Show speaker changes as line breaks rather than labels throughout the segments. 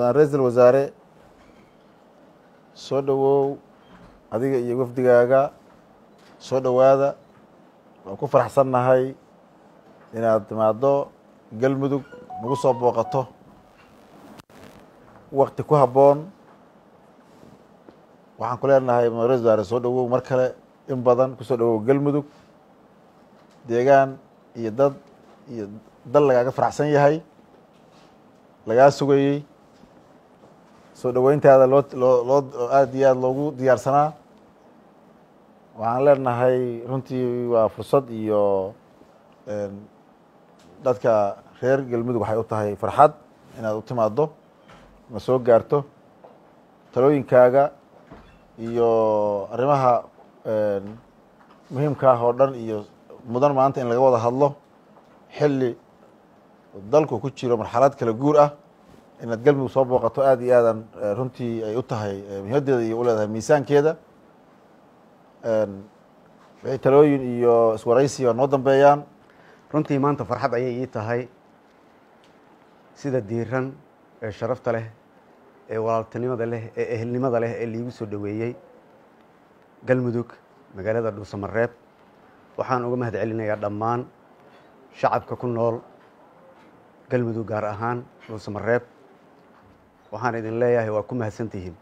mudane ra-iisul wasaare soo dhowow adiga iyo wafdigaaga soo dhowaada waan ku faraxsannahay inaad timaaddo galmudug nagu soo booqato wakti ku habboon waxaan ku leenahay mudane ra-isul wasaare soo dhowow mar kale in badan kusoo dhowow galmudug deegaan iyo dad iyo dal lagaaga faraxsan yahay lagaa sugayey soo dhoweyntaada loo loo loo aada iyo aada loogu diyaarsanaa waxaan leenahay runtii waa fursad iyo dadka reer galmudug waxay u tahay farxad inaad u timaaddo ma soo gaarto talooyinkaaga iyo arrimaha muhiimka ah oo dhan iyo mudan maanta in laga wada hadlo xilli dalku ku jiro marxalad kala guur ah inaad galmudug soo booqato aada iyo aadan runtii ay u tahay muhimaddeeda iyo u leedahay miisaankeeda wixii talooyin iyo iswaraysi waa noo dambeeyaan
runtii maanta farxad ayay ii tahay sida diiran ee sharafta leh ee walaaltinimada leh ee ehelnimada leh ee liigu soo dhoweeyey galmudug magaalada dhuusamareeb waxaan uga mahad celinayaa dhammaan shacabka ku nool galmudug gaar ahaan dhuusamareeb waxaan idin leeyahay waa ku mahadsantihiin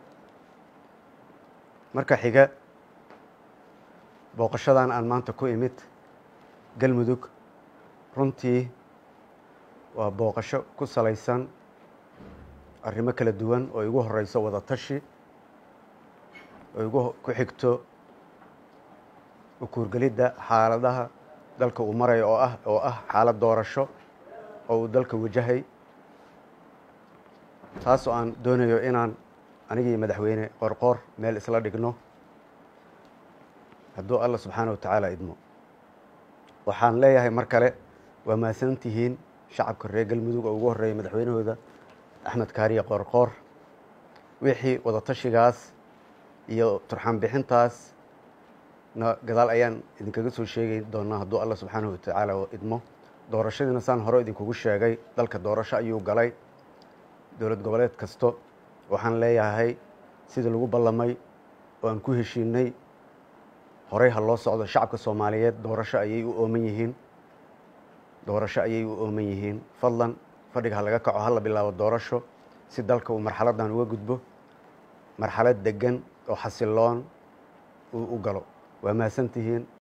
marka xiga booqashadan aan maanta ku imid galmudug runtii waa booqasho ku salaysan arrimo kala duwan oo igu horeyso wada tashi oo igu ku xigto ukuurgelidda xaaladaha dalka uu marayo oo ah oo ah xaalad doorasho oo uu dalka wajahay taas oo aan doonayo inaan anigii madaxweyne qorqoor meel isla dhigno hadduu alla subxaana wa tacaala idmo waxaan leeyahay mar kale waa mahadsantihiin shacabka reer galmudug oo ugu horreeyay madaxweynahooda axmed kaariye qoorqoor wixii wadatashigaas iyo turxaan bixintaas na gadaal ayaan idinkaga soo sheegi doonaa hadduu alla subxaanahu watacaala idmo doorashadiina saan hore idinkugu sheegay dalka doorasho ayuu galay dowlad goboleed kasto waxaan leeyahay sidii lagu ballamay oo aan ku heshiinay horey ha loo socdo shacabka soomaaliyeed doorasho ayay u ooman yihiin doorasho ayay u ooman yihiin fadlan fadhiga ha laga kaco hala bilaabo doorasho si dalka uu marxaladdan uga gudbo marxalad degan oo xasiloon uu u galo waa mahadsantihiin